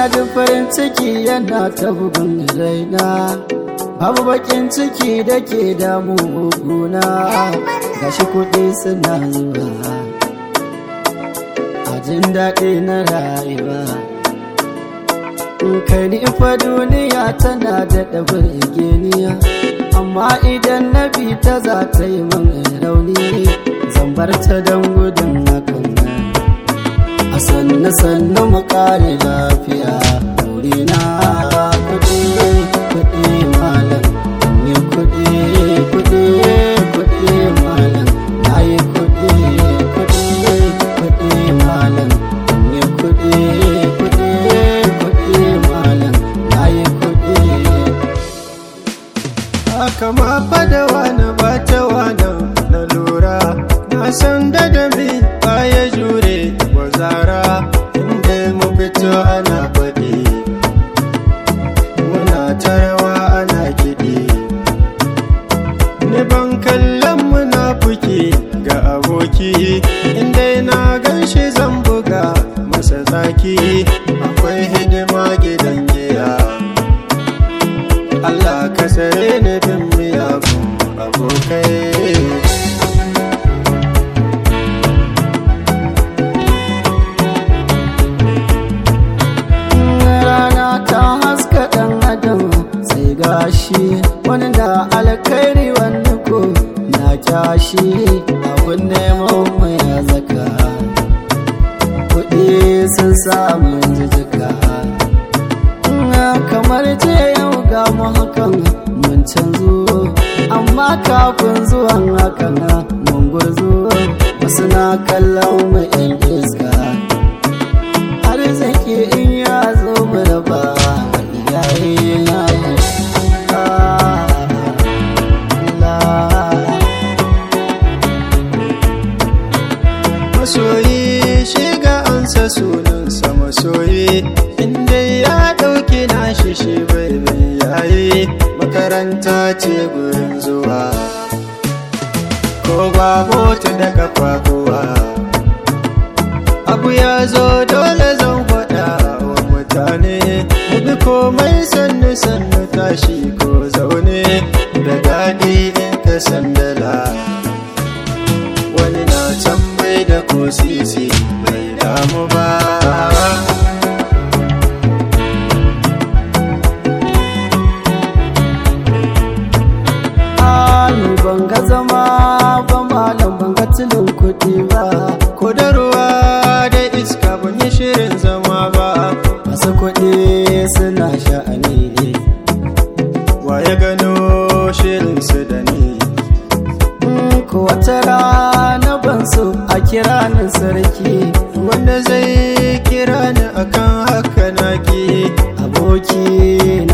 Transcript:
ji farin ciki yana ta bugun raina babu bakin ciki da ke damu guna gashi kuɗi suna zuwa a jin daɗi na rayuwa kai ni fa duniya tana da ɗabar geniya amma idan na bi ta za ta yi min rauni zan bar ta don gudun hakan a sannu sannu mu kare lafiya na kuɗi kuɗi malam yi kuɗi kuɗi kuɗi malam na yi kuɗi kuɗi kuɗi malam yi kuɗi kuɗi kuɗi malam na yi kuɗi haka ma fada wani bata wani na lura na san da dami baya jure wa zara inda mu fito ana faɗi muna tarawa ana kiɗi ni ban kallon munafuki ga aboki inda na gan shi zan buga masa zaki akwai hidima gidan giya Allah ka tsare ni bin miyagun abokai rana ta haska ɗan adam sai gashi wani da alkhairi wani ko na kyashi abun neman mai zaka kuɗi sun samu jijika kamar ce yau ga mu hakan mun canzo amma kafin zuwan hakan mun gurzo wasu na kallon mu 'yan iska arziki in ya zo mu raba iyaye na masoyi shiga ansa sunansa masoyi inda ya ɗauki nashi shi bai bai yayi makaranta ce gurin zuwa ko ba mota da kafafuwa abu ya zo dole zan faɗa wa mutane mu bi komai sannu sannu tashi ko zaune da daɗi in ka sandala wani na can bai da ko sisi bai damu ba ni ban ga zama ba malam ban ga tilin kuɗi ba ko da ruwa da iska ban yi shirin zama ba masu kuɗi suna sha'ani wa ya gano shirin su da ni ko wata rana ban so a kira ni sarki wanda zai kira ni akan haka naki aboki na